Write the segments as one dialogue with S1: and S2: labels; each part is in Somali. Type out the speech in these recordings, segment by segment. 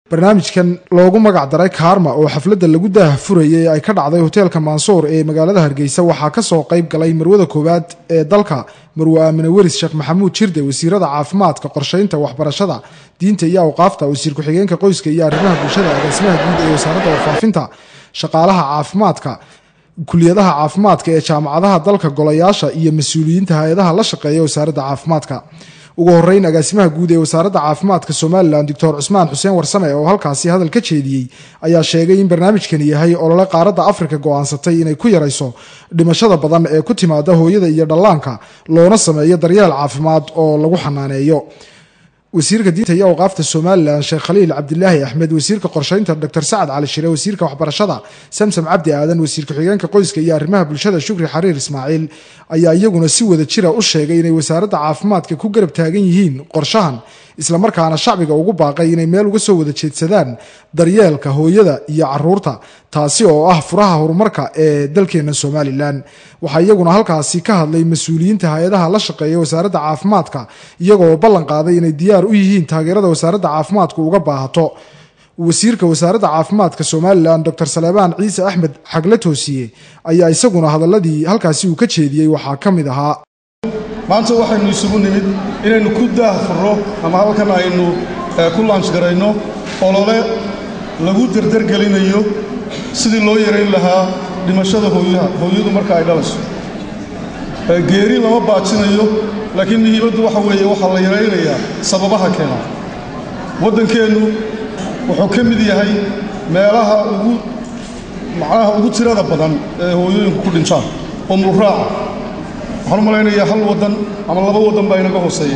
S1: barnaamijkan loogu magac daray kaarma oo xafladda lagu daah furayay ay ka dhacday hoteelka mansuur ee magaalada hargeysa waxaa kasoo qayb galay marwada koowaad ee dalka marwe aamine weris sheekh maxamuud jirde wasiirada caafimaadka qorsheynta waxbarashada diinta iyo awqaafta wasiir ku-xigeenka qoyska iyo arrimaha bulshada agaasimaha guud ee wasaaradda warfaafinta shaqaalaha caafimaadka kuliyadaha caafimaadka ee jaamacadaha dalka golayaasha iyo mas-uuliyiinta hay-adaha la shaqeeya wasaaradda caafimaadka ugu horeyn agaasimaha guud ee wasaaradda caafimaadka somalilan doctor cusmaan xuseen warsame oo halkaasi hadal ka jeediyey ayaa sheegay in barnaamijkani yahay olole qaaradda afrika go-aansatay inay ku yarayso dhimashada badan ee ku timaada hooyada iyo dhallaanka loona sameeyo daryeel caafimaad oo lagu xanaaneeyo wasiirka diinta iyo awqaafta somalilan sheekh khaliil cabdilaahi axmed wasiirka qorsheynta dr sacad cali shire wasiirka waxbarashada samsam cabdi aadan wasiir ku-xigeenka qoyska iyo arrimaha bulshada shukri xariir ismaaciil ayaa iyaguna si wada jira u sheegay inay wasaaradda caafimaadka ku garab taagan yihiin qorshahan islamarkaana shacbiga ugu baaqay inay meel uga soo wada jeedsadaan daryeelka hooyada iyo caruurta taasi oo ah furaha horumarka ee dalkeena somalilan waxaa iyaguna halkaasi ka hadlay mas-uuliyiinta hay-adaha la shaqeeya wasaaradda caafimaadka iyagoo ballan qaaday inay diyaar u yihiin taageerada wasaaradda caafimaadku uga baahato wasiirka wasaaradda caafimaadka somalilan dr saleebaan ciise axmed xagle toosiye ayaa isaguna hadaladii halkaasi uu ka jeediyey waxaa ka mid ahaa
S2: maanta waxaynu isugu nimid inaynu ku daah furro ama halkan aynu ku laanshgarayno olole lagu derdergelinayo sidii loo yarayn lahaa dhimashada hooyaha hooyadu marka ay dhalayso geeri lama baajinayo laakiin muhiimaddu waxa weeye waxaa la yaraynayaa sababaha keena waddankeennu wuxuu ka mid yahay meelaha ugu macnaha ugu tirada badan ee hooyooyinku ku dhintaan oo mulraaca waxaan u malaynayaa hal waddan ama laba waddan baa inaga hooseeya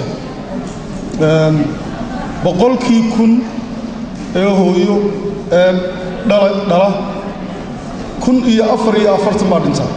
S2: boqolkii kun ee hooyo ee dhala dhala kun iyo afar iyo afartan baa dhintaa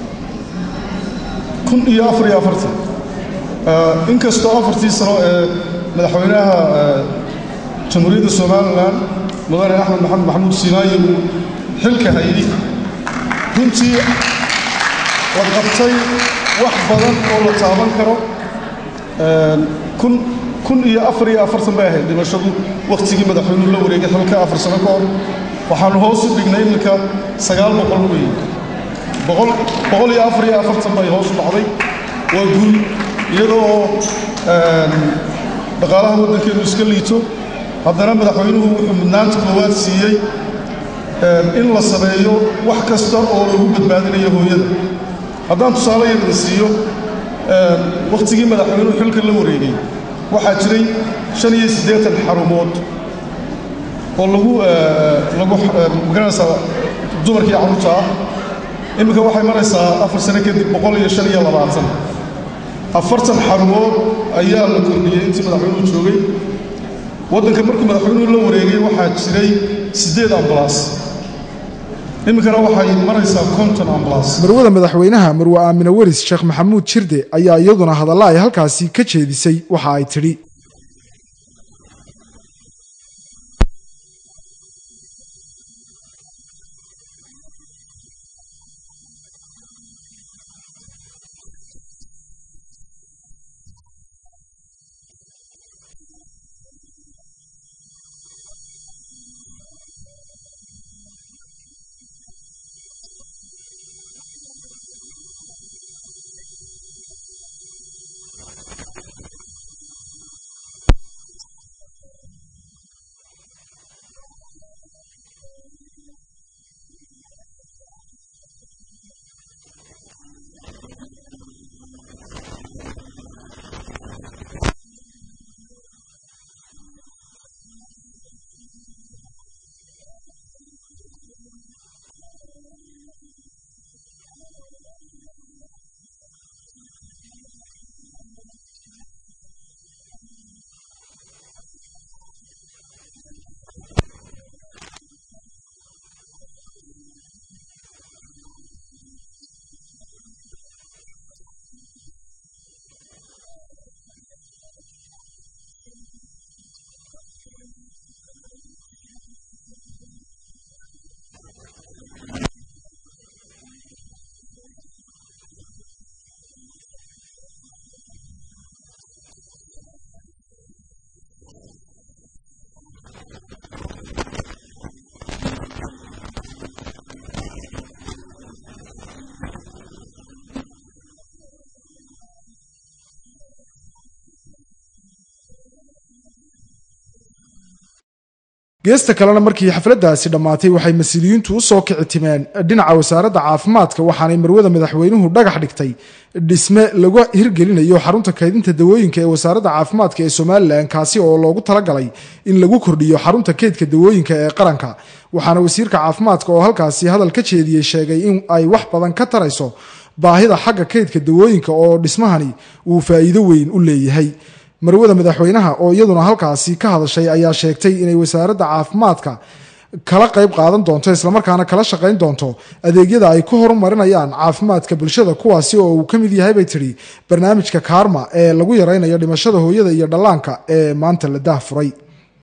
S2: kun iyo afar iyo afartan inkastoo afartii sano ee madaxweynaha jamhuuriyadda somalilan mudane axmed maxamed maxamuud sinaayi uu xilka hayay runtii la qabtay wax badan oo la taaban karo kun kun iyo afar iyo afartan bay ahayd dhimashadu wakhtigii madaxweynuhu la wareegay xilka afar sano ka hor waxaanu hoos u dhignay iminka sagaal boqol weeye boqol boqol iyo afar iyo afartan bay hoos u dhacday waa guul iyadoo dhaqaalaha waddankeenu iska liito haddana madaxweynuhu wuxuu mudnaanta koowaad siiyey in la sameeyo wax kasta oo lagu badbaadinayo hooyada haddaan tusaale yarda siiyo wakhtigii madaxweynuhu xilka la wareegay waxaa jiray shan iyo siddeetan xarumood oo lagu lagu magaranaysaa dumarkii carruurta ah iminka waxay maraysaa afar sano kadib boqol iyo shan iyo labaatan afartan xarumood ayaa la kordhiyey intii madaxweynuhu joogay waddanka markuu madaxweynuhu la wareegay waxaa jiray siddeed ambalaas iminkana waxay maraysaa konton ambalaas
S1: marwada madaxweynaha marwe aamine weris sheekh maxamuud jirde ayaa iyaduna hadalla ay halkaasi ka jeedisay waxa ay tidhi geesta kalena markii xafladdaasi dhammaatay waxay mas-uuliyiintu u soo kici timeen dhinaca wasaaradda caafimaadka waxaanay marwada madaxweynuhu dhagax dhigtay dhisme lagu hirgelinayo xarunta kaydinta dawooyinka ee wasaaradda caafimaadka ee somalilan kaasi oo loogu talagalay in lagu kordhiyo xarunta keydka dawooyinka ee qaranka waxaana wasiirka caafimaadka oo halkaasi hadal ka jeediyey sheegay in ay wax badan ka tarayso baahida xagga keydka dawooyinka oo dhismahani uu faa'iido weyn u leeyahay marwada madaxweynaha oo iyaduna halkaasi ka hadashay ayaa sheegtay inay wasaaradda caafimaadka kala qayb qaadan doonto islamarkaana kala shaqayn doonto adeegyada ay ku horumarinayaan caafimaadka bulshada kuwaasi oo uu ka mid yahay bay tidhi barnaamijka kaarma ee lagu yaraynayo dhimashada hooyada iyo dhallaanka ee maanta la daahfuray